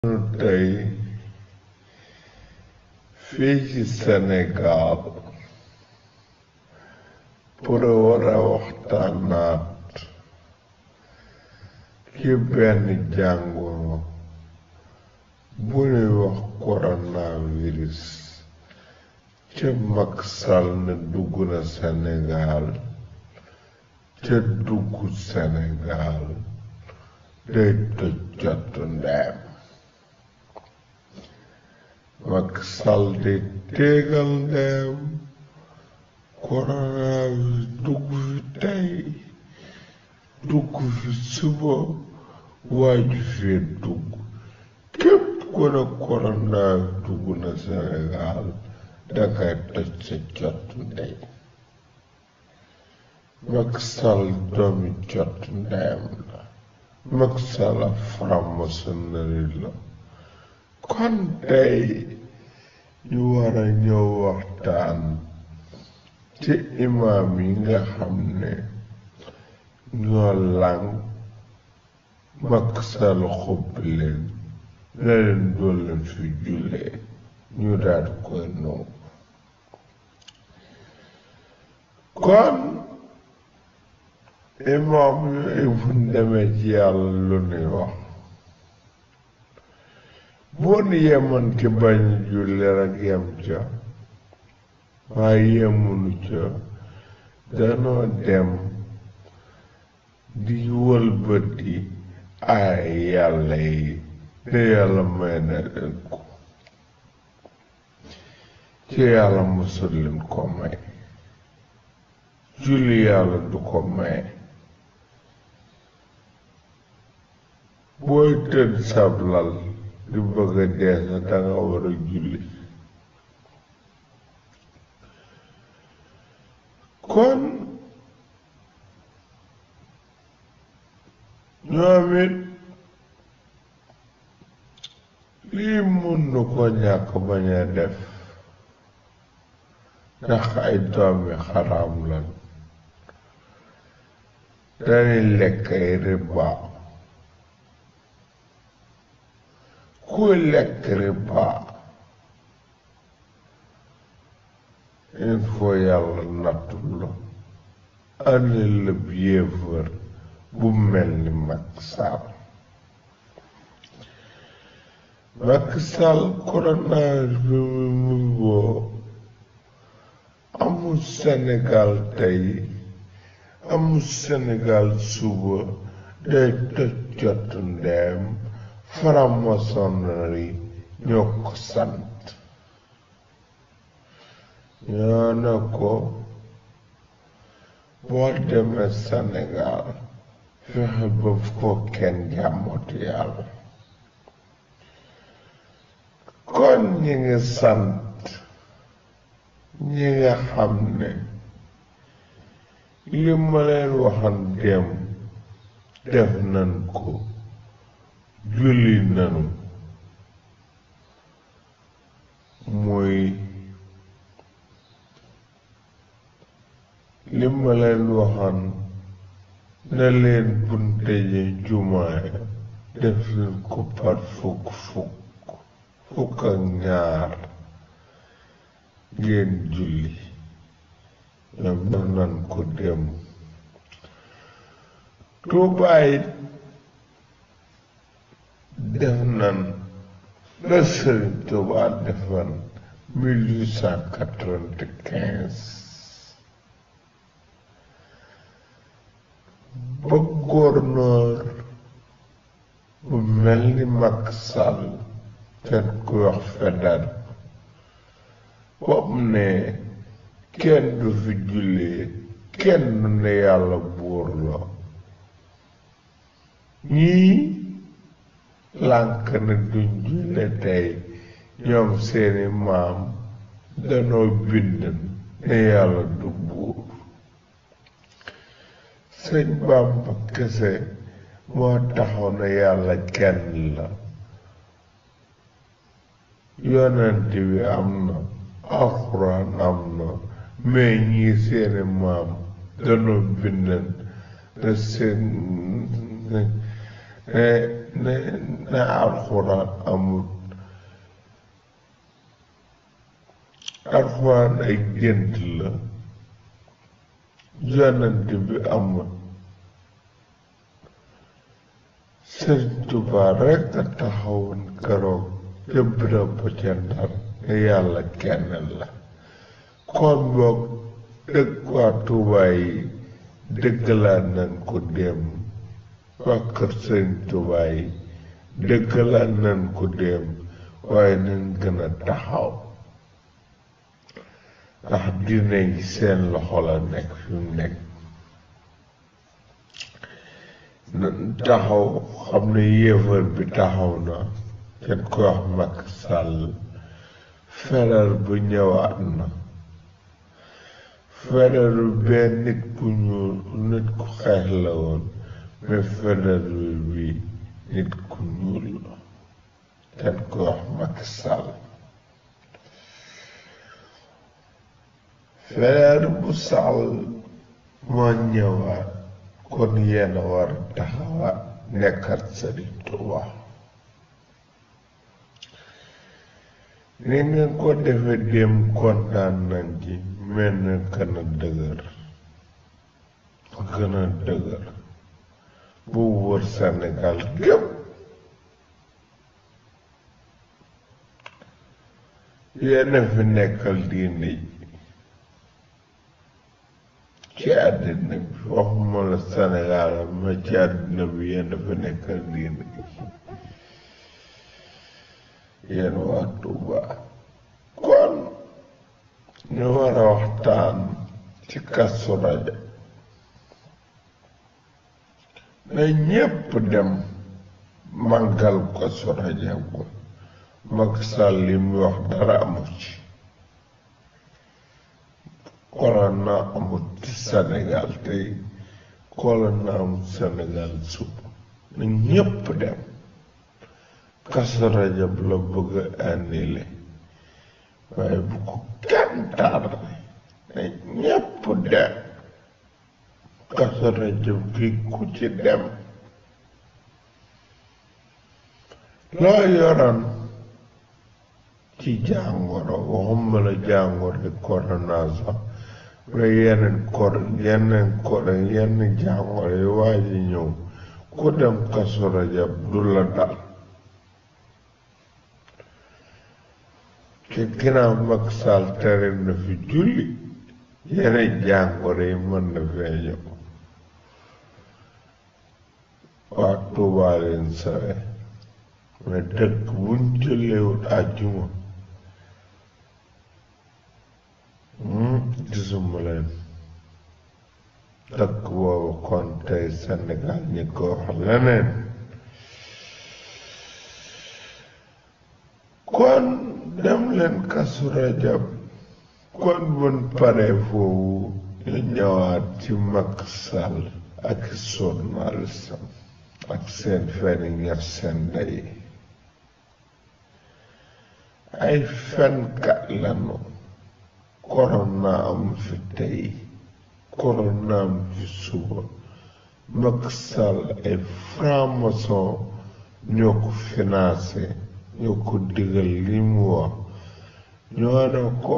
tey fii ci Sénégal pour war a waxtaanaat ci benn jàngoro bu ñuy wax coronavirus ca Macky Sall ne dugg na Sénégal ca dugg Sénégal day toj jottu ndeem Macky Sall di téegal ndeem coronavirus dugg fi tey dugg fi suba waaju fee dugg képp ku ne coronavirus dugg na Sénégal dangay toj sa jottu ndey Macky Sall doomi jottu ndeyam la Macky Sall franc-maçonnerie la kon tey ñu war a ñëw waxtaan ci imaam yi nga xam ne ñoo làng Macky Sall xubbi leen ne leen doo leen fi jullee ñu daal koy nangu kon imaam yooyu bu demee ci yàlla lu nuy wax boo nu yemoon ci bañ julli rek yem ca waaye yemunu ca danoo dem di wëlbati ay yàlla yi ne yàlla may na leen ko ci yàlla mosul leen ko may julli yàlla du ko may booy tëdd sablal di bëgg a dee sa danga war a julli kon ñoom it lii mun nu ko ñàkk bañ a def ndax ay doomi xaraam lan dañuy lekk ay riba kuy lekk riba il faut yàlla nattul la andi la yéefar bu mel ni Macky Sall Macky Sall coronavirus bi mu woo amul Sénégal tey amul Sénégal suba day toj jot ndeem franc-maçonnerie ñoo ko sant ñoo ne ko boo demee Sénégal fexe ba ko kenn jàmmatu yàlla kon ñi ngi sant ñi nga xam ne li ma leen waxan dem def nan ko julli nanu muy li ma leen waxoon ne leen bunte ji jumaay def leen ko par fukk fukk fukk ak ñaar ngeen julli ñoom def nan ko dem tuubaay def nan la Sëriñ Tuubaa defan mille huit cent quatre-vingt-quinze ba gouverneur bu mel ni Macky Sall kenn ku wax fedal boobu ne kenn du fi jullee kenn du ne yàlla buur la ñii lànk na duñ julle tey ñoom seeni maam danoo bind ne yàlla du buur sëñ Bàmba kese moo taxaw na yàlla kenn la yonent bi am na alxuraan am na mais ñii seeni maam danoo bind ne seen ne ne alxuraan amul alxuraan ay gént la yonent bi amul Sëriñ Tuubaa rekk a taxawoon keroog ca bërëb ba ca Ndar ne yàlla kenn la kon boog dëkk waa Tuubaa yi dëggalaat nañ ko démb waa kër Sëriñ Tuubaa yi dëggalaat nañ ko démb waaye nañ gën a taxaw ndax diine yi seen loxo la nekk fi mu nekk taxaw xam ne yéefar bi taxaw na kenn koy wax Macky Sall feral bu ñëwaat na feral benn nit ku ñuul nit ku xeex la woon mais feral bi nit ku ñuul la kenn koy wax Macky Sall feral bu Sall moo ñëwaat kon yéen a war a taxawaat nekkat Sëriñ Tuubaa ni ngeen ko defe dem kontaan nañ ci mel na gën a dëgër gën a dëgër bu wër Sénégal gépp yéen a fi nekkal diine ji ci àddina bi waxuma la Sénégal ma ci àddina bi yéen a fi nekkal diine ji yéen waa Tuuba kon ñu war a waxtaan ci Kazu Rajab na ñépp dem màggal Kazu Rajab ko Macky Sall li mu wax dara amu ci corona amut ci Sénégal tey corona amut Sénégal suba na ñépp dem Kazu Rajab la bëgg a annulé waaye bu ko kenn tardé na ñépp dem Kazu Rajab gi ku ci dem loo yoroon ci jàngoro waxuma la jàngoro corona sax mais yeneen kor yeneen kor yenn jàngoro yi waa ji ñëw ku dem Kazu Rajab du la dal te ginnaaw Macky Sall tere na fi julli yeneen jàngoro yi mën na fee ñëw waa Tuubaa leen sawe mais dëkk buñ jëleewut àjjuma gisuma leen dëkk boobu kon tey Sénégal ñi ko wax leneen kon dem leen Kazu Rajab kon bun paree foofu ñu ñëwaat ci Macky Sall ak journaliste ak seen feni ñer seen ndey ay fenkat lanu korona am fi tey korona am fi suba Macky Sall ay franc-maçon ñoo ko financé ñoo ko digal li mu wax ñoo ne ko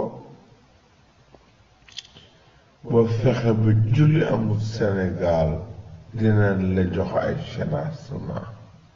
ba fexe ba julli amul Sénégal dinañ la jox ay financement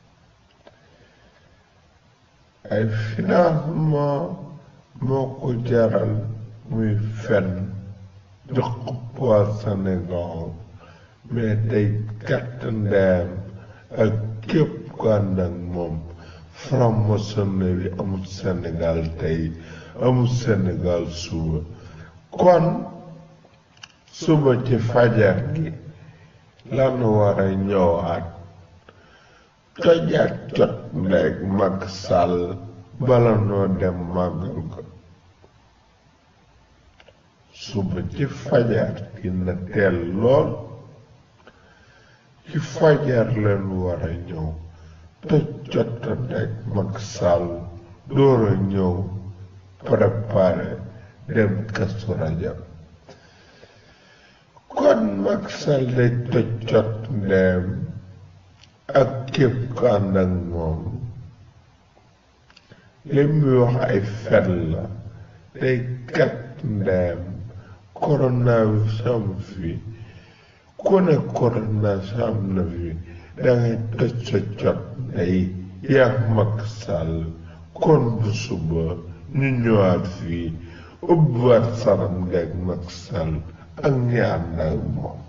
ay financement moo ko jaral muy fen jox ko waa Sénégal mais day gàtt ndeyam ak képp ku ànd ak moom franc-maçonnerie amul Sénégal tey amul Sénégal suba kon suba ci fajar gi lan war a ñëwaat tojaat jot ndeeg Macky Sall bala noo dem màggal ko suba ci fajar dina teel lool ci fajar leen war a ñëw toj jot ndeeg Macky Sall door a ñëw préparé dem Kazu Rajab kon Macky Sall day toj jot ndeem ak képp ku ànd ak moom li muy wax ay fen la day kat ndeyam coronavirus am fi ku ne coronavirus am na fi dangay toj sa jot ndey yaa Macky Sall kon bu suba ñu ñëwaat fii ubbiwaat saram ndeeg Macky Sall ak ñi ànd ak moom